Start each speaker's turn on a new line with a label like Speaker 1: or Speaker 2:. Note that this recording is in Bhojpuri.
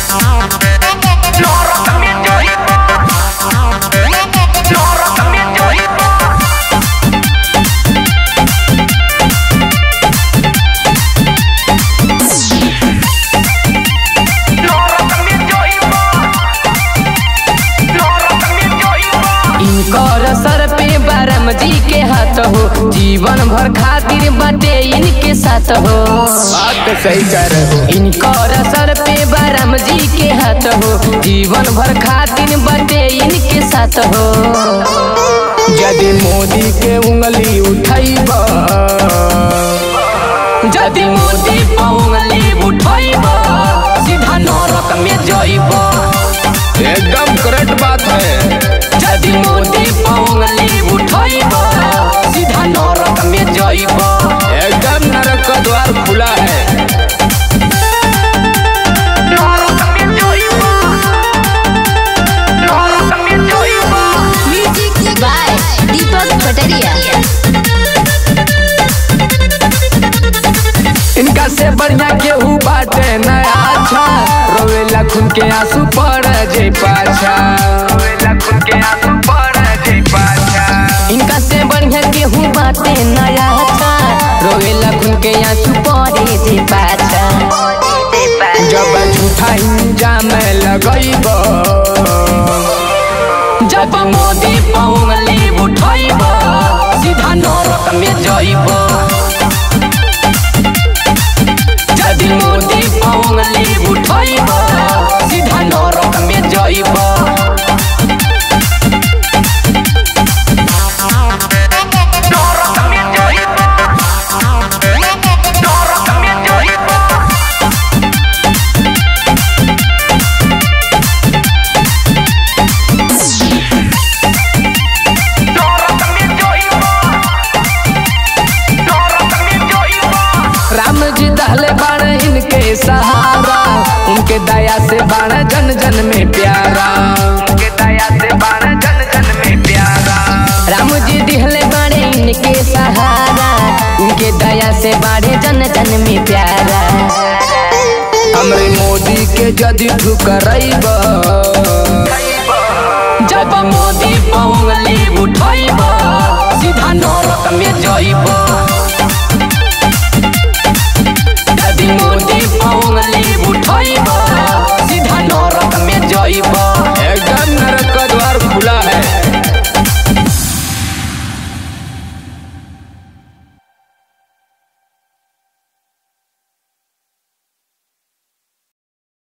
Speaker 1: Nora también yo Nora también yo Nora también yo Nora también yo
Speaker 2: इनकर सर पे बारम जी के हाथ हो जीवन भर खातिर बाटे इनके साथ हो
Speaker 3: बात तो सही कह रहे हो
Speaker 2: इनकर सर पे बारम जी के हाथ हो जीवन भर खातिर बाटे इनके साथ हो
Speaker 3: यदि मोदी के उंगली उठैब
Speaker 2: यदि मोदी पौंगली उठैब सीधा नरक में जइब
Speaker 3: एकदम करेक्ट बात है
Speaker 2: यदि मोदी पौंगली उठैब सीधा नरक में जइब
Speaker 3: एकदम नरक का द्वार खुला है
Speaker 1: Nora también yo Nora también yo
Speaker 4: Music by Deepak Pataria.
Speaker 3: इनका से बढ़िया केहू बाटे नया अच्छा रोवेला खून के आंसू पड़ जे पाछा रोवेला खून के आंसू पड़ जे पाछा
Speaker 2: इनका से बढ़िया केहू बाटे नया था रोवेला खून के आंसू पड़े जे पाछा
Speaker 3: जब झूठा इंजाम लगैब
Speaker 2: जब मोदी पौंगली उठैब सीधा नरक में जइब यदि मोदी पौंगली उठैब सीधा नरक में जइब
Speaker 1: Nora también yo Nora también yo Nora también yo Nora también yo
Speaker 3: Ram जी दहले बाण इनके सहारा उनके दया से बाण जन जन में प्यारा उनके दया से बाण जन जन में प्यारा
Speaker 2: राम जी दिहले बाड़े इनके सहारा उनके दया से बाढ़े जन जन में प्यारा
Speaker 3: हमरे मोदी के यदि ठुकरैब
Speaker 2: जब मोदी पौंगली उठैब सीधा नरक में जइब